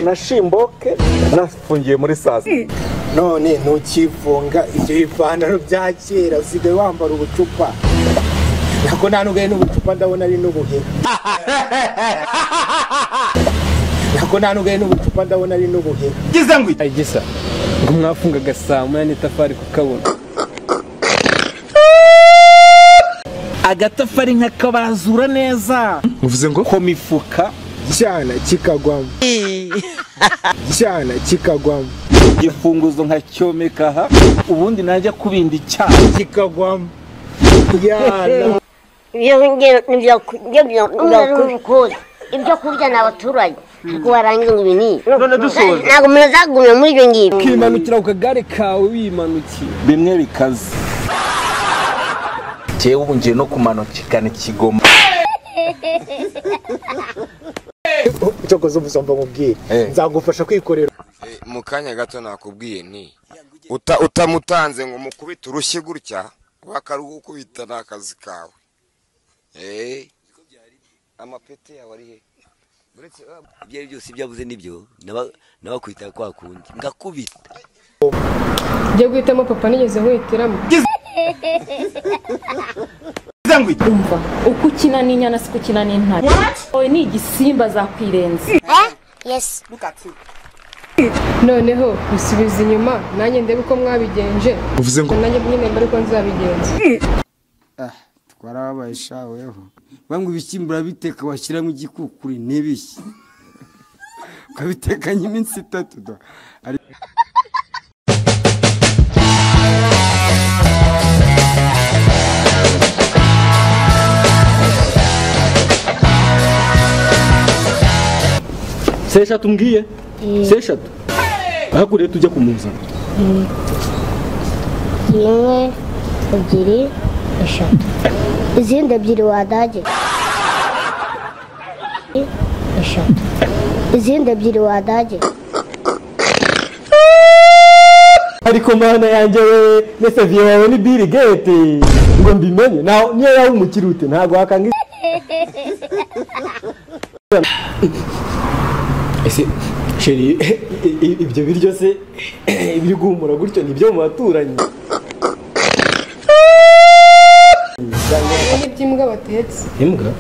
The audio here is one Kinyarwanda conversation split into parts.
na shimboke nafungiye muri saa sita none ntukifunga ibyo bipantaro bya kera usigaye wambara ubucupa ntabwo nta n'ubuhe n'ubucupa ndabona ari n'ubuhe ntabwo nta n'ubuhe n'ubucupa ndabona ari n'ubuhe Ay, gisa ngo mwafungaga saa munani itafari kukabona agatafari nkakabarazura neza muvuze ngo ku mifuka cyana kikagwamo cyana kikagwamo igifunguzo nkacyomeka aha ubundi najya kubinda icyaha kikagwamo yana ibyo ngibyo ntibyakuzi ibyo kurya ni abaturage ariko warangiza ngo ibinini ntabwo umuntu azagumya muri ibyo ngibyo ukimanukira ku kagare kawe wimanukiye bimwe bikaze njyewe ubu ngiye no kumanukikana ikigoma cyokoze umusomba mubwire Eh. nzagufasha kwikorera Eh, mu kanya gato nakubwiye nti uta- utamutanze ngo mukubite urushyi gutya bakarugukubita ni akazi kawe Eh, amapeti yawe ari he uretse ibyo ari byose ibyo avuze nibyo naba- nabakwita kwa kundi ngakubita ibyo guhitamo papa nigeze nkuhitiramo umva uko ukina n'inyana si ko ukina n'intare wowe ni igisimba zakwirenza yesi noneho bisubiza inyuma nanjye ndebe uko mwabigenje uvuze ngo nanjye nyine mbere uko nzabigenza twarababaye sha weho bamwe ibishyimbo urabiteka washyiramo igikukuru ntibishye ukabitekanye iminsi itatu da se eshatu mbwiye se eshatu ahakuriye tujya kumuzana imwe ebyiri eshatu izindi ebyiri wadage eshatu izindi ebyiri wadage ariko mana yanjye we mesaviye wawe ni biri gete ngo mbimenye nawe niyo yaba umukiri ute ntabwo wakanga ese sheri i- i- ibyo biryo se ibiri guhumura gutyo ni ibyo mu baturanyi ibi ni iby'imbwa batetse imbwa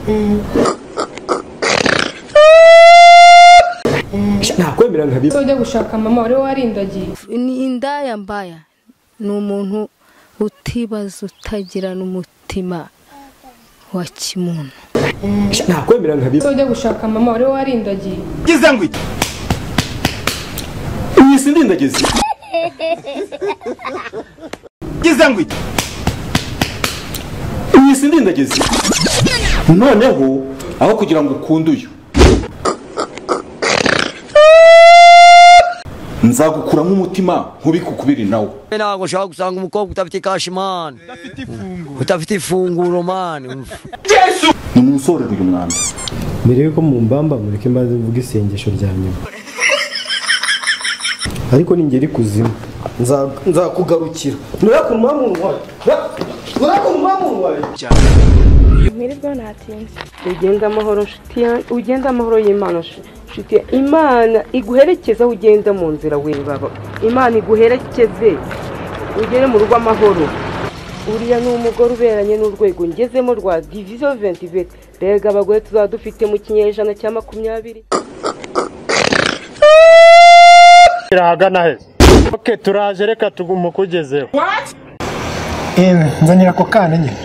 nakwemera nka so ujya gushaka mama wari warindagiye indaya mbaya ni umuntu utibaza utagirana umutima wa kimuntu nakwemera nka so ujya gushaka mama wari warindagiye iyi si ndindagizi iyi si ndindagizi noneho aho kugira ngo ukunde uyu nzagukura nk'umutima nkubikukubiri nawe ntabwo ushaka gusanga umukobwa udafite kashi mani udafite ifunguro mani nimunsorere uyu mwanda mbere yuko mumbamba mureke mbanze mvuga isengesho rya nyuma ariko ningera ikuzimu nza- nzakugarukira nurakunwa mu ntwari nurakunwa mu ntwari mwirirwa ntatinze ugenda amahoro nshuti yanjye ugenda amahoro y'imana nshuti imana iguherekeze aho ugenda mu nzira wewe baba imana iguherekeze ugere mu rugo amahoro uriya ni umugore uberanye n'urwego ngezemo rwa diviziyo ventiveti rega abagore tuzaba dufite mu kinyejana cya makumyabiri irahagana heza oke turaje reka tugume ukugezeho yewe nzanira ako kana nyine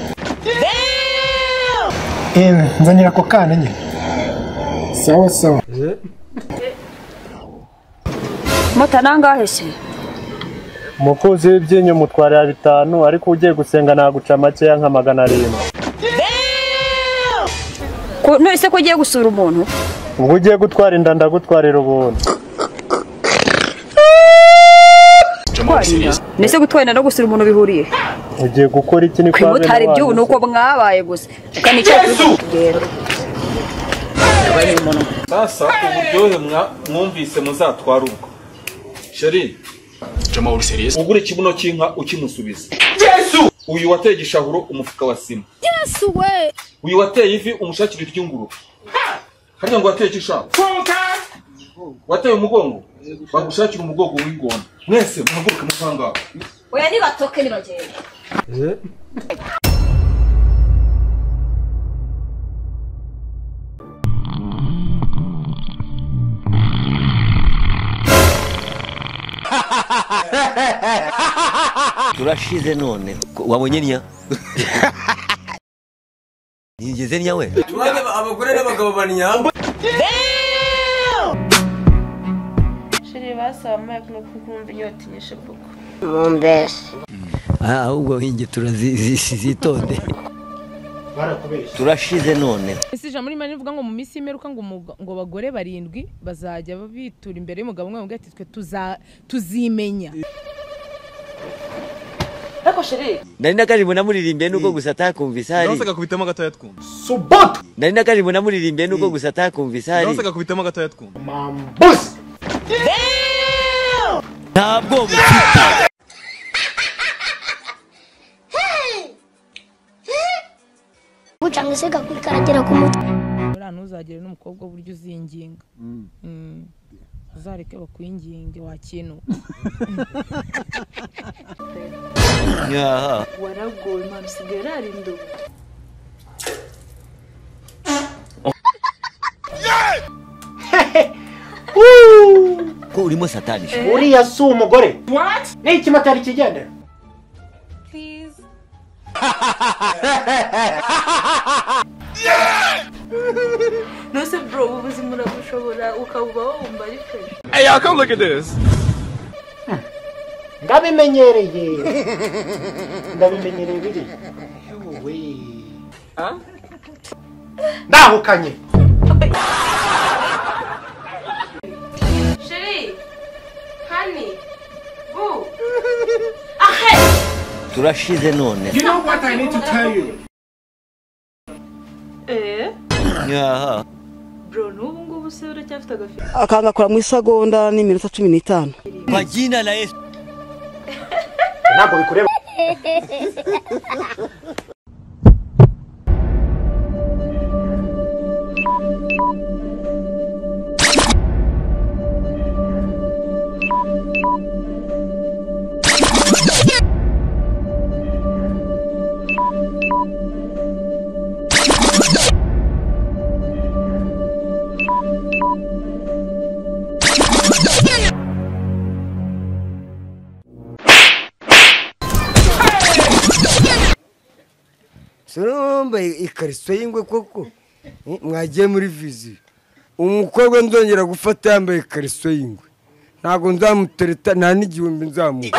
yewe nzanira ako kana nyine sawa sawa mutanangaheshye umukunzi w'ibyinyo mutwarira bitanu ariko ugiye gusenga naguca makeya nka magana arindwi none ko ugiye gusura umuntu ubwo ugiye gutwara inda ndagutwarira ubuntu mbese gutwara no gusura umuntu bihuriye ugiye gukora iki ni ku imutari by'ubu ni uko mwabaye gusa tukanica sasa uburyohe mwa- mwumvise muzatwara ubwo sheri ugura ikibuno cy'inka ukimusubiza uyu wateye igishahuro umufuka wa sima uyu wateye ivi umushakira iry'ingurube hariya ngo wateye igishahuro wateye umugongo bagushakira umugongo w'ingona mwese muhaguruke muvanga oya nibatoke nibagende turashize none wabonye niya nigeze niya we abagore n'abagabo bari nyabo Shiri basaba Mike no kukumva inyota inyishe koko. mumbese Ah, ahubwo inge turazitonde turashize none ese ijambo ririmo rivuga ngo mu minsi y'imeruka ngo umuga- ngo abagore barindwi bazajya bitura imbere y'umugabo umwe bavuga ati twe tuza- tuzimenya Ariko shiri nari nakaribu namuririmbiye nuko gusa atakumvise hari nahosaga kubitamo agatoya twumva nari nakaribu namuririmbiye nuko gusa atakumvise hari nahosaga kubitamo agatoya twumva ntabwo mufite bucanga isega kwikaragira ku mutwe buriya ntuzagire n'umukobwa w'uburyo uzinginga Mm. uzareke bakwinginge wakinuka Nyaha. waragoye mwana usigaye urara indobo. ko urimo satani uriya si umugore ni ikimotari kigendera Nose bro ubu buzima urabushobora ukabubaho wumva ari fresh. hey y'all come look at this ndabimenyereye ndabimenyereye biri ndahukanye Shiri honey boo ahe turashize none You know what I need to tell you? Eh Nyaha. bro n'ubu ngubu se uracyafite agafi akangakora mu isagonda n'iminota cumi n'itanu kwa jina la yesu ntabwo bikureba sura wambaye ikariso y'ingwe koko Eh, mwagiye muri viziyo umukobwa nzongera gufata yambaye ikariso y'ingwe ntabwo nzamutereta nta n'igihumbi nzamuha